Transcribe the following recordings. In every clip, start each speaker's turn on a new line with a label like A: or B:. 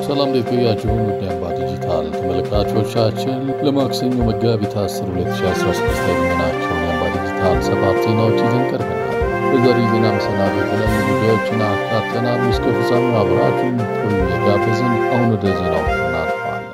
A: ሰላም እንዴት ቆያችሁን? ውድ አምባ ዲጂታል ተመልካቾቻችን ለማክሰኞ መጋቢት 10 2016 የሚሆናቸውን የአምባ ዲጂታል ሰባት ዜናዎች ይዘን ቀርበናል። በዛሬው ዜና መሰናዶ የተለያዩ ጉዳዮችን አካተናል። እስከ ፍጻሜው አብራችሁን ቆዩ የጋበዝን። አሁን ወደ ዜናው እናልፋለን።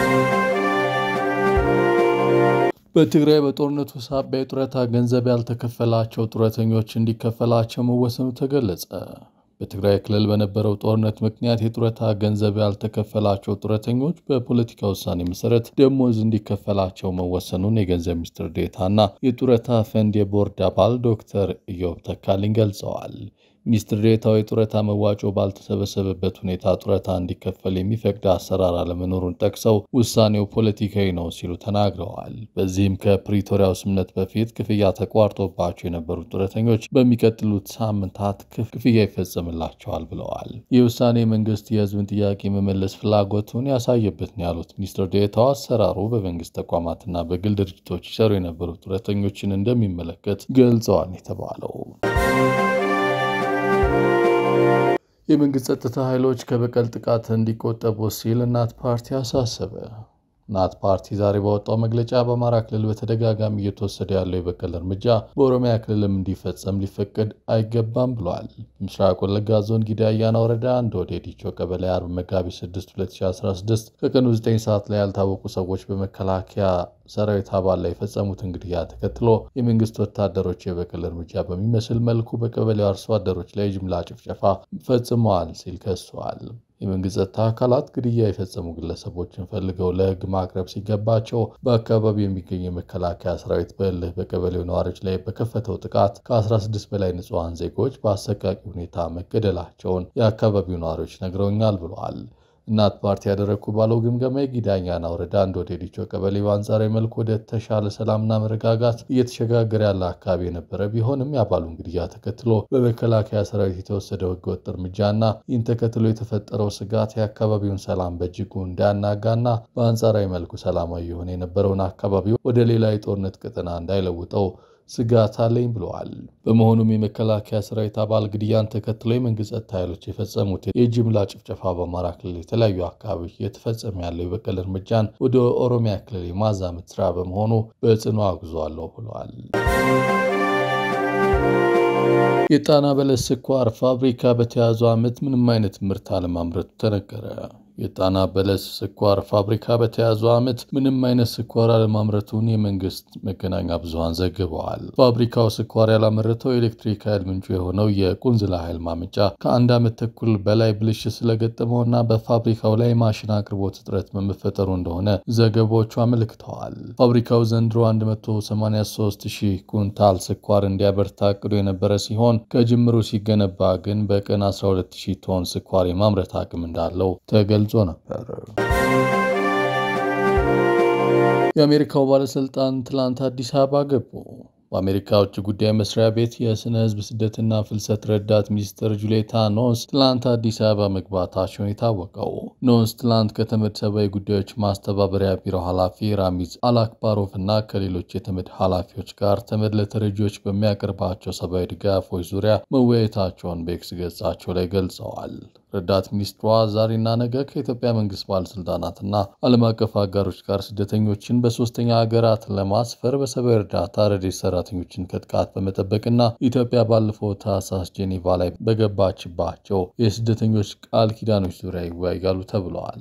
A: በትግራይ በጦርነቱ ሳቢያ የጡረታ ገንዘብ ያልተከፈላቸው ጡረተኞች እንዲከፈላቸው መወሰኑ ተገለጸ። በትግራይ ክልል በነበረው ጦርነት ምክንያት የጡረታ ገንዘብ ያልተከፈላቸው ጡረተኞች በፖለቲካ ውሳኔ መሰረት ደሞዝ እንዲከፈላቸው መወሰኑን የገንዘብ ሚኒስትር ዴኤታና የጡረታ ፈንድ የቦርድ አባል ዶክተር ኢዮብ ተካልኝ ገልጸዋል። ሚኒስትር ዴኤታው የጡረታ መዋጮ ባልተሰበሰበበት ሁኔታ ጡረታ እንዲከፈል የሚፈቅድ አሰራር አለመኖሩን ጠቅሰው ውሳኔው ፖለቲካዊ ነው ሲሉ ተናግረዋል። በዚህም ከፕሪቶሪያው ስምምነት በፊት ክፍያ ተቋርጦባቸው የነበሩት ጡረተኞች በሚቀጥሉት ሳምንታት ክፍያ ይፈጸምላቸዋል ብለዋል። ይህ ውሳኔ መንግስት የህዝብን ጥያቄ መመለስ ፍላጎቱን ያሳየበት ነው ያሉት ሚኒስትር ዴኤታው አሰራሩ በመንግስት ተቋማትና በግል ድርጅቶች ይሰሩ የነበሩ ጡረተኞችን እንደሚመለከት ገልጸዋል የተባለው የመንግስት ጸጥታ ኃይሎች ከበቀል ጥቃት እንዲቆጠቡ ሲል እናት ፓርቲ አሳሰበ። እናት ፓርቲ ዛሬ ባወጣው መግለጫ በአማራ ክልል በተደጋጋሚ እየተወሰደ ያለው የበቀል እርምጃ በኦሮሚያ ክልልም እንዲፈጸም ሊፈቀድ አይገባም ብሏል። ምስራቅ ወለጋ ዞን ጊዳ አያና ወረዳ አንድ ወደ ዲቾ ቀበሌ አርብ መጋቢት 6 2016 ከቀኑ 9 ሰዓት ላይ ያልታወቁ ሰዎች በመከላከያ ሰራዊት አባል ላይ የፈጸሙትን ግድያ ተከትሎ የመንግስት ወታደሮች የበቀል እርምጃ በሚመስል መልኩ በቀበሌው አርሶ አደሮች ላይ ጅምላ ጭፍጨፋ ፈጽመዋል ሲል ከሷል። የመንግስት ጸጥታ አካላት ግድያ የፈጸሙ ግለሰቦችን ፈልገው ለሕግ ማቅረብ ሲገባቸው በአካባቢው የሚገኝ የመከላከያ ሰራዊት በእልህ በቀበሌው ነዋሪዎች ላይ በከፈተው ጥቃት ከ16 በላይ ንጹሐን ዜጎች በአሰቃቂ ሁኔታ መገደላቸውን የአካባቢው ነዋሪዎች ነግረውኛል ብለዋል። እናት ፓርቲ ያደረግኩ ባለው ግምገማ የጊዳኛና ወረዳ አንድ ወደ ዲቾ ቀበሌ በአንጻራዊ መልኩ ወደ ተሻለ ሰላምና መረጋጋት እየተሸጋገረ ያለ አካባቢ የነበረ ቢሆንም የአባሉን ግድያ ተከትሎ በመከላከያ ሰራዊት የተወሰደው ህገወጥ እርምጃና ይህን ተከትሎ የተፈጠረው ስጋት የአካባቢውን ሰላም በእጅጉ እንዳያናጋና በአንጻራዊ መልኩ ሰላማዊ የሆነ የነበረውን አካባቢ ወደ ሌላ የጦርነት ቀጠና እንዳይለውጠው ስጋት አለኝ ብለዋል። በመሆኑም የመከላከያ ሰራዊት አባል ግድያን ተከትሎ የመንግስት ጸጥታ ኃይሎች የፈጸሙት የጅምላ ጭፍጨፋ በአማራ ክልል የተለያዩ አካባቢዎች እየተፈጸመ ያለው የበቀል እርምጃን ወደ ኦሮሚያ ክልል የማዛመት ስራ በመሆኑ በጽኑ አውግዟለሁ ብለዋል። የጣና በለስ ስኳር ፋብሪካ በተያዘው ዓመት ምንም አይነት ምርት አለማምረቱ ተነገረ። የጣና በለስ ስኳር ፋብሪካ በተያዘው ዓመት ምንም አይነት ስኳር አለማምረቱን የመንግስት መገናኛ ብዙኃን ዘግበዋል። ፋብሪካው ስኳር ያላመረተው የኤሌክትሪክ ኃይል ምንጩ የሆነው የቁንዝላ ኃይል ማመንጫ ከአንድ ዓመት ተኩል በላይ ብልሽት ስለገጠመውና በፋብሪካው ላይ ማሽን አቅርቦት እጥረት በመፈጠሩ እንደሆነ ዘገባዎቹ አመልክተዋል። ፋብሪካው ዘንድሮ 183 ሺህ ኩንታል ስኳር እንዲያበርታ አቅዶ የነበረ ሲሆን ከጅምሩ ሲገነባ ግን በቀን 12 ሺህ ቶን ስኳር የማምረት አቅም እንዳለው ተገልጿል ገልጾ ነበር። የአሜሪካው ባለስልጣን ትላንት አዲስ አበባ ገቡ። በአሜሪካ ውጭ ጉዳይ መስሪያ ቤት የስነ ህዝብ ስደትና ፍልሰት ረዳት ሚኒስትር ጁሌታ ኖንስ ትላንት አዲስ አበባ መግባታቸውን የታወቀው ኖንስ ትላንት ከተመድ ሰብአዊ ጉዳዮች ማስተባበሪያ ቢሮ ኃላፊ ራሚዝ አልአክባሮቭ እና ከሌሎች የተመድ ኃላፊዎች ጋር ተመድ ለተረጂዎች በሚያቀርባቸው ሰብአዊ ድጋፎች ዙሪያ መወያየታቸውን በኤክስ ገጻቸው ላይ ገልጸዋል። ረዳት ሚኒስትሯ ዛሬና ነገ ከኢትዮጵያ መንግስት ባለስልጣናትና ዓለም አቀፍ አጋሮች ጋር ስደተኞችን በሶስተኛ ሀገራት ለማስፈር በሰብአዊ እርዳታ ረድኤት ሰራተኞችን ከጥቃት በመጠበቅና ኢትዮጵያ ባለፈው ታህሳስ ጄኔቫ ላይ በገባችባቸው የስደተኞች ቃል ኪዳኖች ዙሪያ ይወያያሉ ተብለዋል።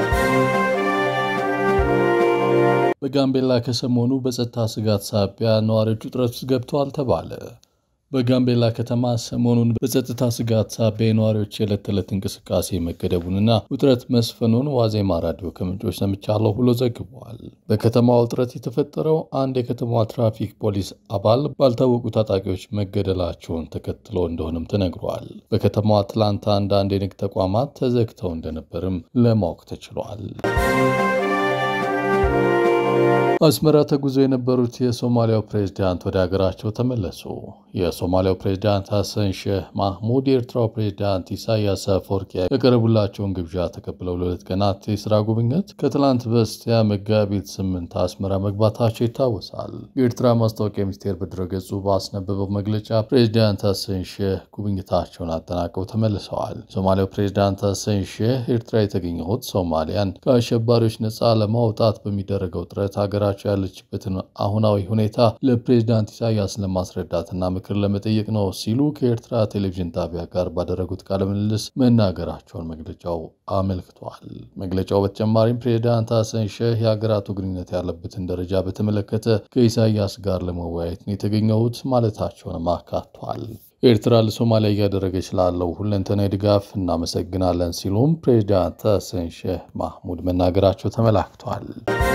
A: በጋምቤላ ከሰሞኑ በጸጥታ ስጋት ሳቢያ ነዋሪዎች ውጥረት ውስጥ ገብተዋል ተባለ። በጋምቤላ ከተማ ሰሞኑን በጸጥታ ስጋት ሳቢያ የነዋሪዎች የዕለት ተዕለት እንቅስቃሴ መገደቡንና ውጥረት መስፈኑን ዋዜማ ራዲዮ ከምንጮች ሰምቻለሁ ብሎ ዘግቧል። በከተማዋ ውጥረት የተፈጠረው አንድ የከተማዋ ትራፊክ ፖሊስ አባል ባልታወቁ ታጣቂዎች መገደላቸውን ተከትሎ እንደሆነም ተነግሯል። በከተማዋ ትላንት አንዳንድ የንግድ ተቋማት ተዘግተው እንደነበርም ለማወቅ ተችሏል። አስመራ ተጉዞ የነበሩት የሶማሊያው ፕሬዝዳንት ወደ ሀገራቸው ተመለሱ። የሶማሊያው ፕሬዝዳንት ሐሰን ሼህ ማህሙድ የኤርትራው ፕሬዝዳንት ኢሳያስ አፈወርቂ ያቀረቡላቸውን ግብዣ ተቀብለው ለሁለት ቀናት የስራ ጉብኝት ከትላንት በስቲያ መጋቢት ስምንት አስመራ መግባታቸው ይታወሳል። የኤርትራ ማስታወቂያ ሚኒስቴር በድረገጹ ባስነበበው መግለጫ ፕሬዝዳንት ሐሰን ሼህ ጉብኝታቸውን አጠናቀው ተመልሰዋል። የሶማሊያው ፕሬዝዳንት ሐሰን ሼህ ኤርትራ የተገኘሁት ሶማሊያን ከአሸባሪዎች ነፃ ለማውጣት በሚደረገው ጥረት ሀገራቸው ያለችበትን አሁናዊ ሁኔታ ለፕሬዝዳንት ኢሳያስ ለማስረዳትና ምክር ለመጠየቅ ነው ሲሉ ከኤርትራ ቴሌቪዥን ጣቢያ ጋር ባደረጉት ቃለ ምልልስ መናገራቸውን መግለጫው አመልክቷል። መግለጫው በተጨማሪም ፕሬዝዳንት ሐሰን ሼህ የሀገራቱ ግንኙነት ያለበትን ደረጃ በተመለከተ ከኢሳያስ ጋር ለመወያየት ነው የተገኘሁት ማለታቸውንም አካቷል። ኤርትራ ለሶማሊያ እያደረገች ላለው ሁለንተናዊ ድጋፍ እናመሰግናለን ሲሉም ፕሬዝዳንት ሐሰን ሼህ ማህሙድ መናገራቸው ተመላክቷል።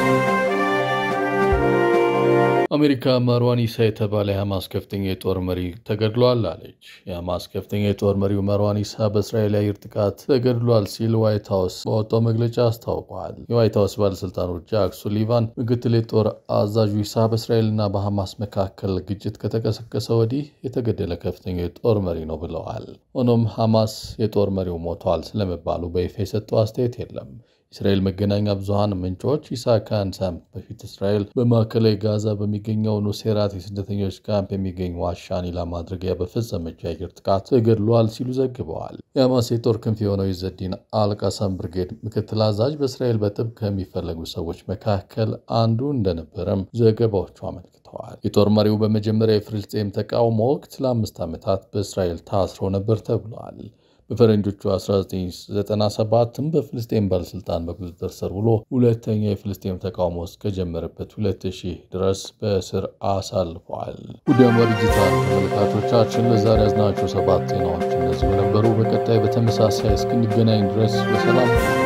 A: አሜሪካ መርዋን ኢሳ የተባለ የሐማስ ከፍተኛ የጦር መሪ ተገድሏል አለች። የሐማስ ከፍተኛ የጦር መሪው መርዋን ኢሳ በእስራኤል የአየር ጥቃት ተገድሏል ሲል ዋይት ሀውስ በወጣው መግለጫ አስታውቋል። የዋይት ሀውስ ባለሥልጣኖች ጃክ ሱሊቫን ምክትል የጦር አዛዡ ኢሳ በእስራኤልና በሐማስ መካከል ግጭት ከተቀሰቀሰ ወዲህ የተገደለ ከፍተኛ የጦር መሪ ነው ብለዋል። ሆኖም ሐማስ የጦር መሪው ሞቷል ስለመባሉ በይፋ የሰጠው አስተያየት የለም። የእስራኤል መገናኛ ብዙሃን ምንጮች ኢሳ ከአንድ ሳምንት በፊት እስራኤል በማዕከላዊ ጋዛ በሚገኘው ኑሴራት የስደተኞች ካምፕ የሚገኝ ዋሻን ኢላማ ማድረጊያ በፈጸመች የአየር ጥቃት ተገድሏል ሲሉ ዘግበዋል። የሐማስ የጦር ክንፍ የሆነው የዘዲን አልቃሳም ብርጌድ ምክትል አዛዥ በእስራኤል በጥብቅ ከሚፈለጉ ሰዎች መካከል አንዱ እንደነበረም ዘገባዎቹ አመልክተዋል። የጦር መሪው በመጀመሪያ የፍልስጤም ተቃውሞ ወቅት ለአምስት ዓመታት በእስራኤል ታስሮ ነበር ተብሏል። በፈረንጆቹ 1997ም በፍልስጤም ባለሥልጣን በቁጥጥር ስር ውሎ ሁለተኛ የፍልስጤም ተቃውሞ እስከጀመረበት 2000 ድረስ በእስር አሳልፏል። ውድ አምባር ዲጂታል ተመልካቾቻችን ለዛሬ ያዝናቸው ሰባት ዜናዎች እነዚሁ ነበሩ። በቀጣይ በተመሳሳይ እስክንገናኝ ድረስ በሰላም